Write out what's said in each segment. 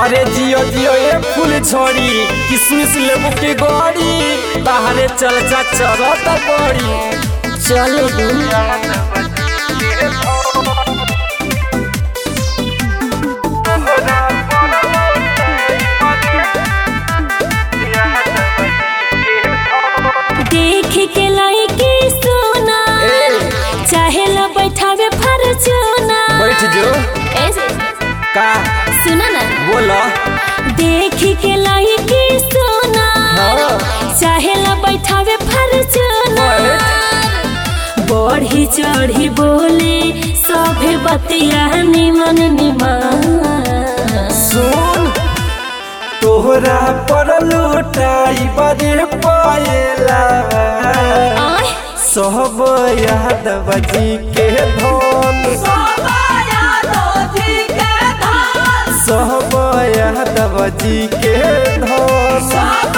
अरे जियो जियो ये फूल छोड़ी किसमिस लेबू के गड़ी बाहरे चल जा चरत बड़ी चल दू देख के लड़की सोना ए चाहे ला बैठावे फरचूना बैठ जो ऐसे का सुना ना बोला देख के लड़की सोना हाँ। चाहे ला बैठावे फरचूना बढ़ी चढ़ी बोले सभे बतिया निमन निमन सुन तोहरा पर लुटाई बड़े पाएला आय सब यादव जी के धन सब यादव जी के धन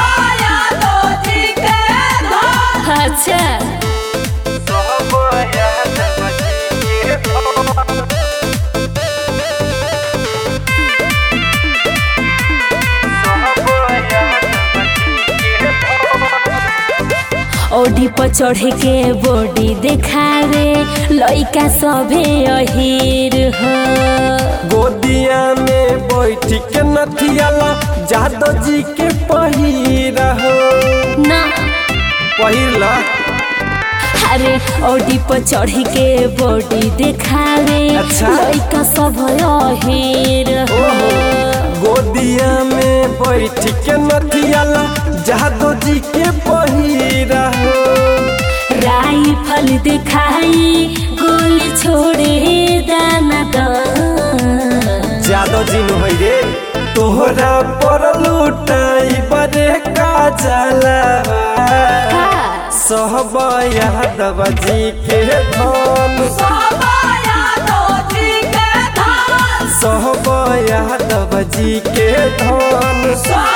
अच्छा सब यादव जी के धन ओढ़ी पर चढ़ के बॉडी देखावे लइका सभे अहिर हो गोदिया में बैठ के नथियाला जादव जी के पहिरा हो ना पहिरला अरे ओढ़ी पर चढ़ के बॉडी देखावे अच्छा। लइका सब अहिर हो गोदिया में बैठ के नथियाला जादव जी के पहिरा हो राइफल दिखाई गोली छोड़े दाना दान जादव जी नु होइ रे तोहरा पर लुटाई बड़े का जाला सब यादव जी के धन सब यादव जी के धन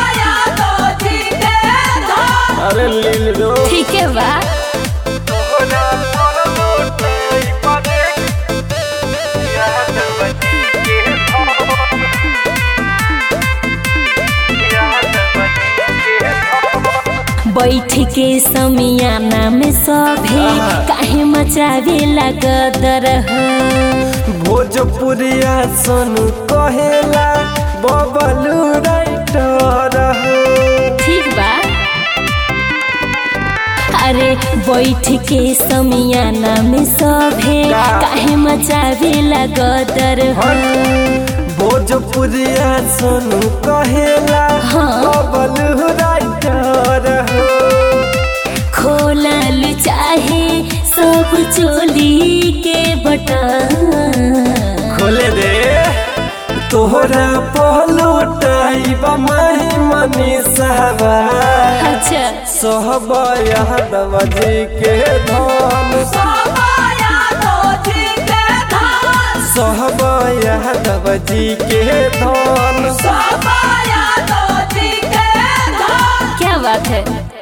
अरे लील रो ठीक है बा तोहरा पर लुटाई बड़े यादव जी के धन यादव जी के धन बैठ के समियाना में सभे आहा। काहे मचावे लगदर हो भोजपुरिया सोनू कहेला बबलू राइटर हो ठीक बा अरे बैठ के समियाना में सभे का? काहे मचावे लगदर हो भोजपुरिया सोनू कहेला हाँ। बबलू राइटर हो खोलल चाहे सब चोली के बटन खोले दे तोहरा पहलुटाई बमाही मनी सहबा अच्छा सहब यादव जी के धन सहब यादव जी के धन क्या बात है